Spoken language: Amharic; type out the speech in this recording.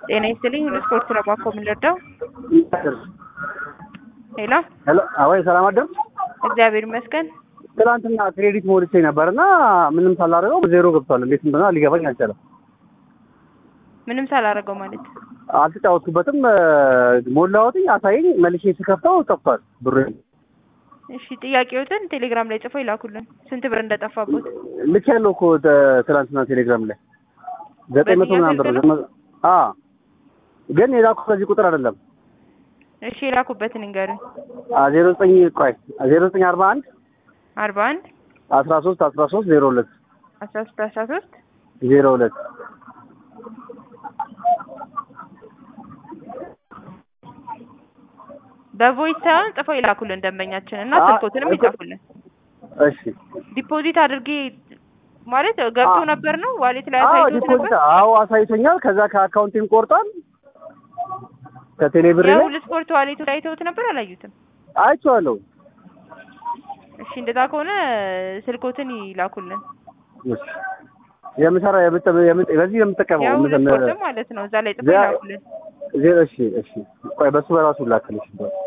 ጤና ይስጥልኝ። ሁሉ ስፖርት ነው ባኮ የምንረዳው። ሄሎ ሄሎ አወይ ሰላም አደር እግዚአብሔር ይመስገን። ትናንትና ክሬዲት ሞልቼ ነበር እና ምንም ሳላደርገው ዜሮ ገብቷል። እንዴት እንደሆነ ሊገባኝ አልቻለም። ምንም ሳላደርገው ማለት አልተጫወትኩበትም። ሞላሁትኝ አሳየኝ፣ መልሼ ስከፍተው ጠፍቷል ብሩ። እሺ ጥያቄዎትን ቴሌግራም ላይ ጽፎ ይላኩልን ስንት ብር እንደጠፋቦት። ልክ ያለው እኮ ተ- ትናንትና ቴሌግራም ላይ ዘጠኝ መቶ ምናምን ብር በዚህኛው ዘመ- አ ግን የላኩ ከዚህ ቁጥር አይደለም። እሺ የላኩበትን ንገሩኝ። ዜሮ ዘጠኝ ቆይ ዜሮ ዘጠኝ አርባ አንድ አርባ አንድ አስራ ሶስት አስራ ሶስት ዜሮ ሁለት አስራ ሶስት አስራ ሶስት ዜሮ ሁለት በቮይስ ሳይሆን ጽፈው ይላኩልን ደንበኛችን እና አ- ስልኮትንም እኮ- ይጻፉልን። እሺ ዲፖዚት አድርጌ ማለት ገብቶ አ- ነበር ነው ዋሌት ላይ አዎ አሳይቶት ነበር። ዲፖዚት አዎ አሳይቶኛል። ከዛ ከአካውንቴም ቆርጧል ከቴሌ ብር ላይ የሁሉ ስፖርት ዋሌቱ ላይ አይተውት ነበር አላዩትም? አይቼዋለሁ። እሺ እንደዛ ከሆነ ስልኮትን ይላኩልን። እሺ የምሰራ የምት የምት በዚህ የምጠቀመው የሁሉ የምዘምር ስፖርትም ማለት ነው እዛ ላይ ጽፈው ዚያ- ይላኩልን። ዜሮ እሺ እሺ ቆይ በሱ በራሱ ላክልሽ